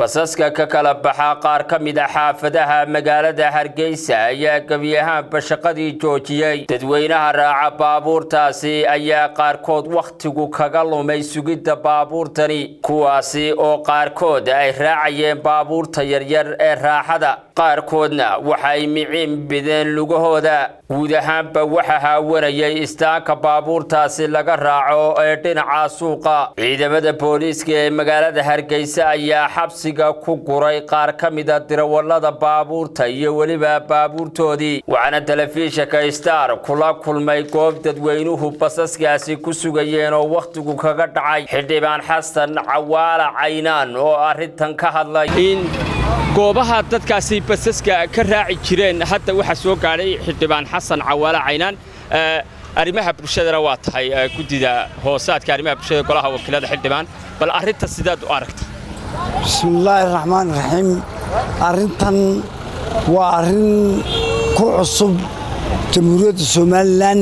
basaska ka kala baxa qaar ka mid a xaafadaha magaalada hargeysa ayaa gebi ahaanba shaqadii joojiyey dadweynaha raaca baabuurtaasi ayaa qaarkood wakhtigu kaga lumay sugidda baabuurtani kuwaasi oo qaarkood ay raacayeen baabuurta yaryar ee raaxada qaarkoodna waxay miciin bideen lugahooda guud ahaanba waxa haawanayay istaanka baabuurtaasi laga raaco ee dhinaca suuqa ciidamada booliiska ee magaalada hargeysa ayaa xabsiga ku guray qaar ka mida dirawallada baabuurta iyo weliba baabuurtoodii waxaana telefishinka star kula kulmay goob dadweynuhu basaskaasi ku sugayeen oo wakhtigu kaga dhacay xildhibaan xasan cawaala caynaan oo arrintan ka hadlay goobaha dadkaasi basaska ka raaci jireen hadda waxaa soo gaadhay xildhibaan xasan cawaale caynaan arrimaha bulshadana waa tahay guddida hoosaadka arrimaha bulshada golaha wakiilada xildhibaan bal arrinta sidaad u aragta bismillaahi raxmaan raxiim arrintan waa arrin ku cusub jamhuuriyadda somalilan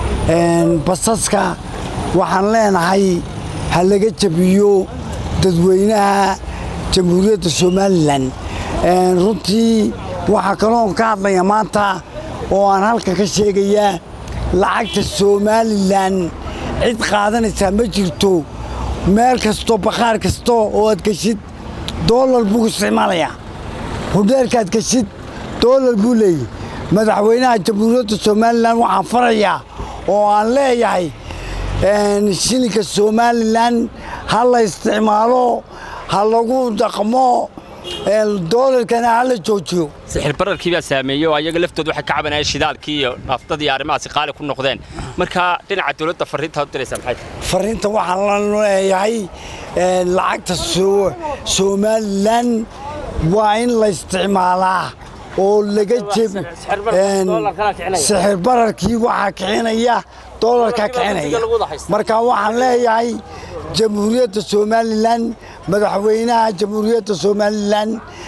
basaska waxaan leenahay ha laga jabiyo dadweynaha jamhuuriyadda somalilan runtii waxaa kaloon ka hadlaya maanta oo aan halka ka sheegayaa lacagta somalilan cid qaadanaysaa ma jirto meel kasto bakhaar kasta oo aad geshid doolar buu isticmaalayaa hudheelkaad geshid doolar buu leeyahy madaxweynaha jamhuuriyadda somalilan waxaan farayaa oo aan leeyahay shilinka somalilan ha la isticmaalo ha lagu dhaqmo doolarkana ha la joojiyo sixir bararkii baa saameeyey oo ayaga laftood waxay ka cabanayeen shidaalkii iyo naftadii arrimahaasi qaali ku noqdeen marka dhinaca dawladda farriintaad u diraysaa maxay farriinta waxaan la leeyahay lacagta somalilan waa in la isticmaalaa oo laga jebi sixir bararkii waxaa kicinaya doolarkaa kicinaya marka waxaan leeyahay jamhuuriyadda somalilan madaxweynaha jamhuuriyadda somalilan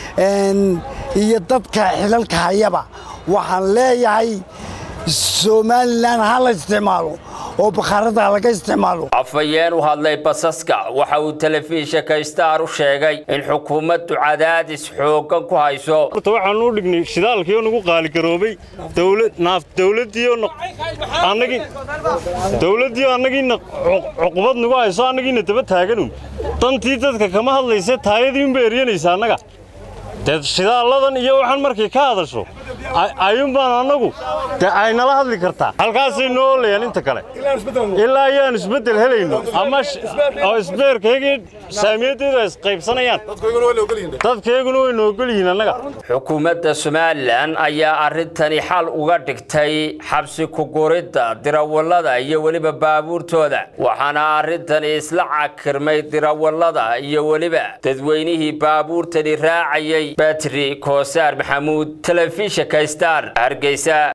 iyo dadka xilalka hayaba waxaan leeyahay somalilan ha la isticmaalo oo bakhaarada laga isticmaalo afhayeen u hadlay basaska waxa uu telefishinka star u sheegay in xukuumaddu cadaadis xooggan ku hayso horta waxaan u dhignay shidaalkii oo nagu qaaligaroobay naaf dawladdiioo annagii dawladdiioo annagiina cuqubad nagu hayso annagiina daba taaganun dantii dadka kama hadlayse taayadii unba eryanaysa annaga dee shidaaladan iyo waxaan markay ka hadasho ayuun baan annagu dee ay nala hadli kartaa halkaasay noo olayaan inta kale ilaa ayaan isbeddel helayno ama oo isbeerkaygii saamiyaddeedu ay isqaybsanayaan dadkayguna way noogol yihiin annaga xukuumadda somalilan ayaa arrintani xal uga dhigtay xabsi ku guridda dirawallada iyo weliba baabuurtooda waxaana arrintani isla cakirmay dirawallada iyo weliba dadweynihii baabuurtani raacayay batri koosaar maxamuud telefishinka star hargeysa